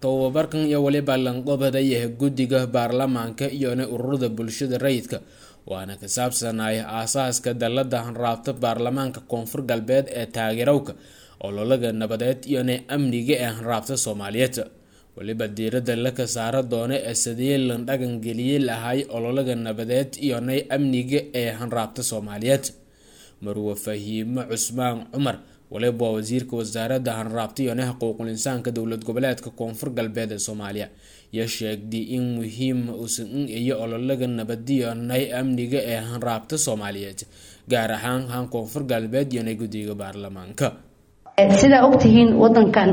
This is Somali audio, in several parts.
tobabarkan iyo weliba lanqobadaya guddiga baarlamaanka iyona ururada bulshada rayidka waana ka saabsanaya aasaaska dalada hanraabta baarlamaanka koonfur galbeed ee taageerowka ololaga nabadeed iyona amniga ee hanraabta soomaaliyeed weliba diirada laka saara doona ee sidii lan dhagan geliyey lahay ololaga nabadeed iyona amniga ee hanraabta soomaaliyeed marwe fahiimo cusmaan cumar waliba waa wasiirka wasaaradda hanraabta iyona xuquuqul insaanka dowlad goboleedka koonfur galbeed ee soomaaliya iyo sheegday in muhiim uusan iyo ololaga nabadiyonay amniga ee hanraabta soomaaliyeed gaar ahaan han koonfur galbeed iyona guddiga baarlamaanka sidaa ogtihiin wadankan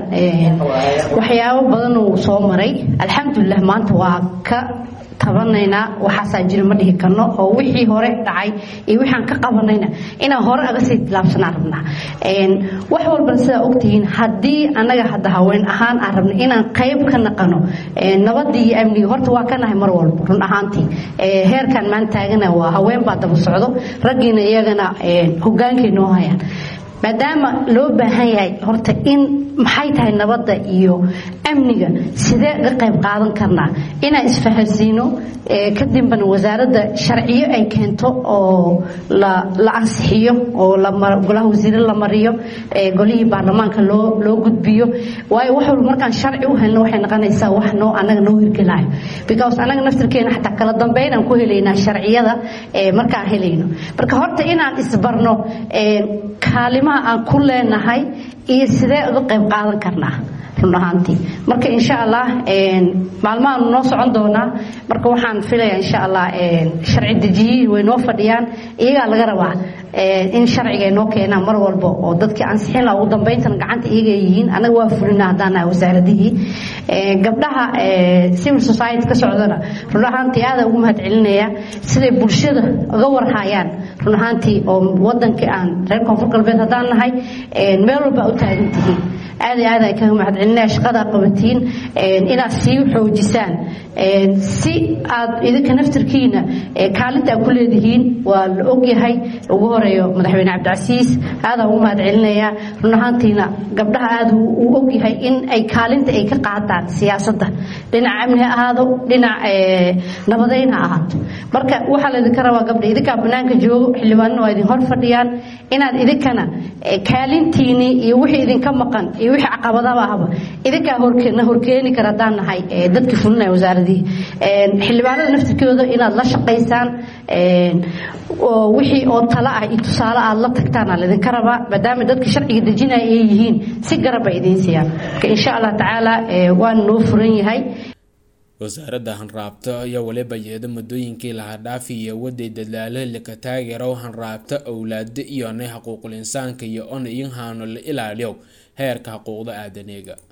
waxyaabo badan uu soo maray alxamdulilah maanta waa ka tabanaynaa waxaasaa jira ma dhihi karno oo wixii hore dhacay iyo wixaan ka qabanayna inaan hore aga sii tilaabsanaan rabnaa wax walbana sidaa ogtihiin haddii annaga hadda haween ahaan aan rabna inaan qayb ka naqano nabadii iyo amniga horta waa ka nahay mar walba run ahaantii heerkan maan taagana waa haween baa daba socdo raggiina iyagana hogaankay noo hayaan maadaama loo baahan yahay horta in maxay tahay nabadda iyo amniga sidee ga qayb qaadan karnaa inaan isfahansiino kadibna wasaaradda sharciyo ay keento oo la ansixiyo oo golaha wasiire la mariyo golihii baarlamaanka loo gudbiyo waayo wax walba markaan sharci u helno waxay noqonaysaa wax noo annaga noo hirgelayo because annaga naftirkeena xataa kala dambeynaan ku helaynaa sharciyada markaan helayno marka horta inaan isbarno kaalimaha aan ku leenahay iyo sidee uga qayb qaadan karnaa run ahaantii marka insha allah maalmahan noo socon doonaa marka waxaan filaya insha allah sharci dejiyiin way noo fadhiyaan iyagaa laga rabaa in sharciga noo keenaan mar walba oo dadkii ansixin laha ugu dambayntana gacanta iyaga yihiin annaga waa fulina haddaan nahay wasaaradihii gabdhaha civil society ka socdana run ahaantii aada ugu mahad celinaya siday bulshada uga warhayaan run ahaantii oo wadankii aan reer koonfur galbeed haddaan nahay meel walba u taagan tihiin aad iyo aad ay kaga mahad celinaya shaqadaa qabatiin inaad sii xoojisaan si aad idinka naftirkiina kaalinta aad ku leedihiin waa la ogyahay ugu horeeyo madaxweyne cabdicasiis aadaan ugu mahad celinaya run ahaantiina gabdhaha aada u ogyahay in ay kaalinta ay ka qaataan siyaasadda dhinaca amni ha ahaado dhinac nabadeyn ha ahaato marka waxaa laydinka rabaa gabdha idinkaa banaanka joogo xildhibaanina waa idin hor fadhiyaan inaad idinkana kaalintiinii iyo wixii idinka maqan iyo wixii caqabadaba ahba idinkaa horkeena horkeeni kara haddaan nahay dadkii fulinaya wasaaradihii xildhibaanada naftirkooda inaad la shaqaysaan wixii oo talo ah iyo tusaale aad la tagtaan aa laydinka rabaa maadaama dadka sharciga dejinaya ay yihiin si garaba idiin siiyaan marka insha allah tacaala waana noo furan yahay wasaaradda hanraabta iyo waliba yeeda muddooyinkii lahaa dhaafi iyo waday dadaalo laka taageero hanraabta owlaado iyona xuquuqul insaanka iyo on in haano la ilaaliyo heerka xuquuqda aadaneega